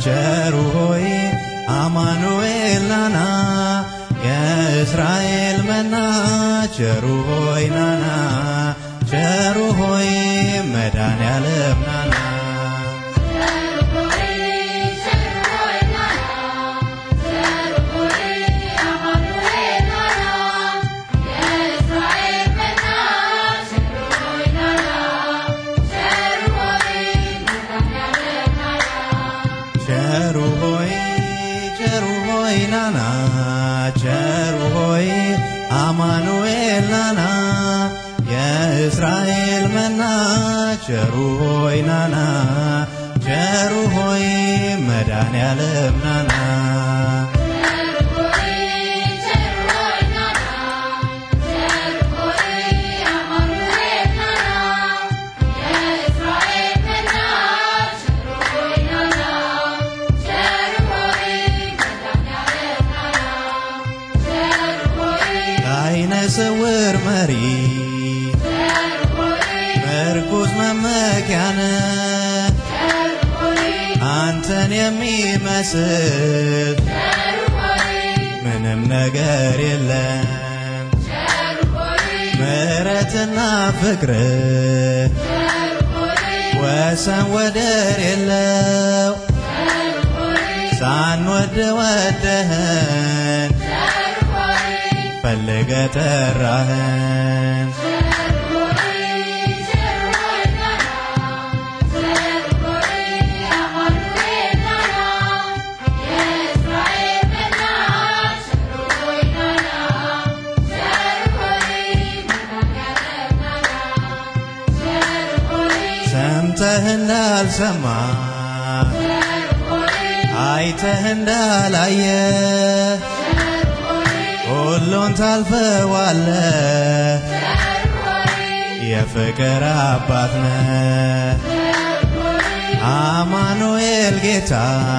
ቸሩ ሆይ አማኑኤል ናና የእስራኤል መና ቸሩ ሆይ ናና ቸሩ ሆይ መድኃኔዓለም ናና ቸሩ ሆይ ቸሩ ሆይ ናና ቸሩ ሆይ አማኑኤል ናና የእስራኤል መና ቸሩ ሆይ ናና ቸሩ ሆይ መድኃኔዓለም ናና ለዓይነ ስውር መሪ ምርኩዝ መመኪያነ አንተን የሚመስል ምንም ነገር የለም። ምሕረትና ፍቅር ወሰን ወደር የለው። ሳንወድ ወደህን ፈልገ ጠራህን። ሰምተህ እንዳልሰማ አይተህ እንዳላየ ሁሉን ታልፈዋለ የፍቅር አባት ነ አማኑኤል ጌታ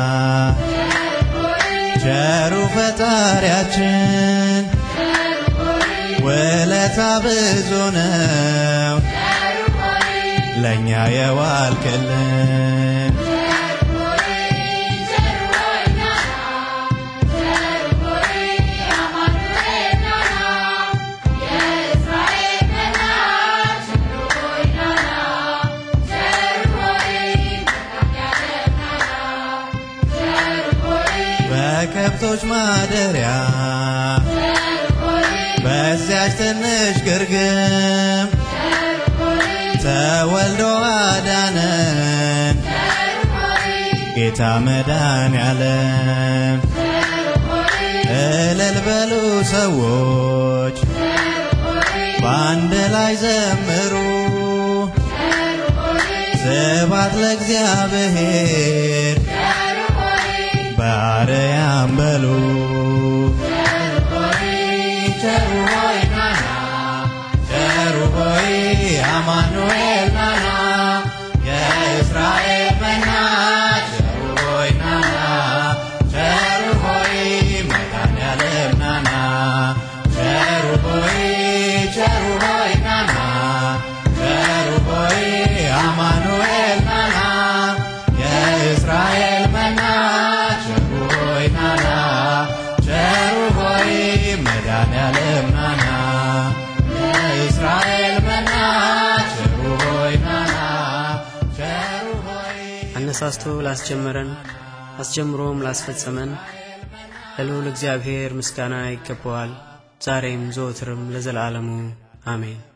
ቸሩ ፈጣሪያችን ውለታ ብዙ ነው ለእኛ የዋልክልን በከብቶች ማደሪያ በዚያች ትንሽ ግርግም ተወልዶ አዳነን ጌታ መድኃኔዓለም። እልል በሉ ሰዎች በአንድ ላይ ዘምሩ፣ ስብሐት ለእግዚአብሔር በአርያም በሉ። ቸሩ ሆይ ናና ቸሩ ሆይ አማኑኤል ናና የእስራኤል መና ቸሩ ሆይ ናና ቸሩ ሆይ መድኃኔዓለም ናና ቸሩ ሆይ ቸሩ ሆይ ናና ቸሩ ሆይ አማኑኤል ናና የእስራኤል መና ቸሩ ሆይ ናና ቸሩ ሆይ መድኃኔዓለም ናና የእስራኤል መና ቸሩ ሆይ ናና ቸሩ ሆይ አነሳስቶ ላስጀመረን አስጀምሮም ላስፈጸመን ለልዑል እግዚአብሔር ምስጋና ይገባዋል፣ ዛሬም ዘወትርም ለዘላለሙ አሜን።